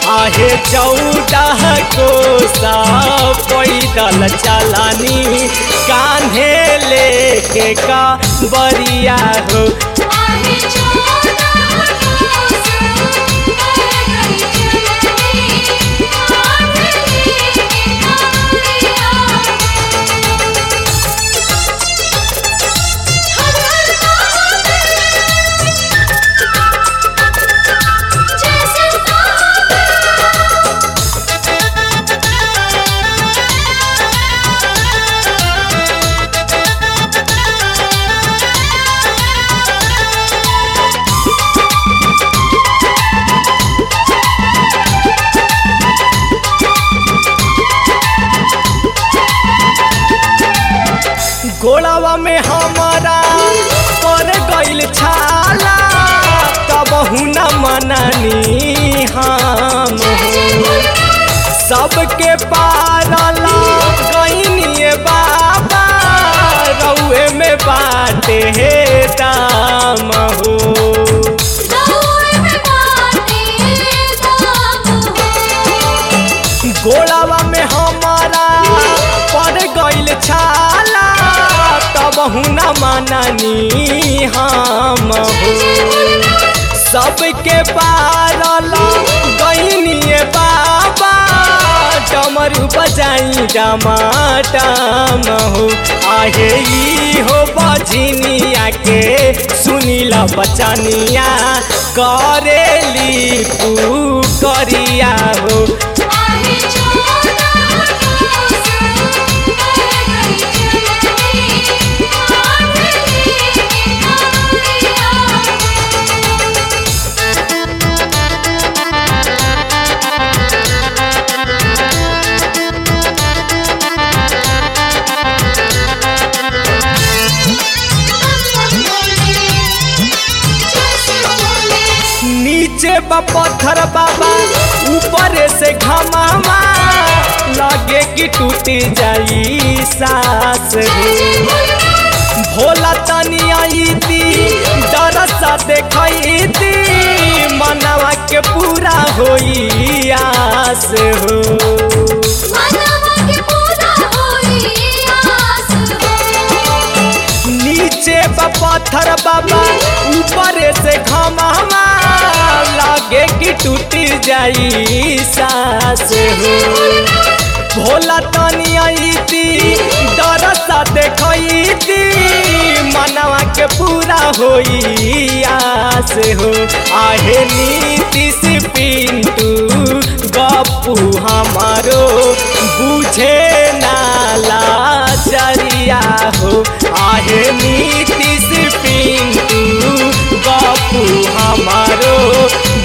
आहे चौदह कोसा पैदल चलानी कान्हे लेके का बरिया हो आहे चोला कोस पैदल चलनी कान्हे लेके कावड़िया हर हर महादेव जय सिद्धार्थ गोड़ावा में हमारा पर गइल छाला तब न मननी हम सबके पारला गइनिए बाबा रउए में बाटे हे दाम हो दौड़ में बाटे दाम हो गोड़ावा में हमारा पर गइल छाला तब न मननी हम हो सबके पारल गइनिए बाबा डमरू बजाई डमाटम हो आहे ई हो बजनिया के सुनीला बचनिया करेली पू करिया हो आहे चोला कोस पैदल चलनी कान्हे लेके कावड़िया नीचे बा पत्थर बाबा ऊपर से घमामा लगे कि टूट जाई सास हो भोला तनी आई दी दरसा देखई दी मनवा के पूरा होई आस हो मनवा के पूरा होई आस हो नीचे बा पत्थर बाबा ऊपर से घमामा लगे कि टूट जाई सास हो भोला तनी आईती दरसा देखईती मनवा के पूरा होई आस हो आहे नीति से पिंटू गप्पू हमारो बुझे नाला जरिया हो आहे नीति से पिंटू गप्पू हमारो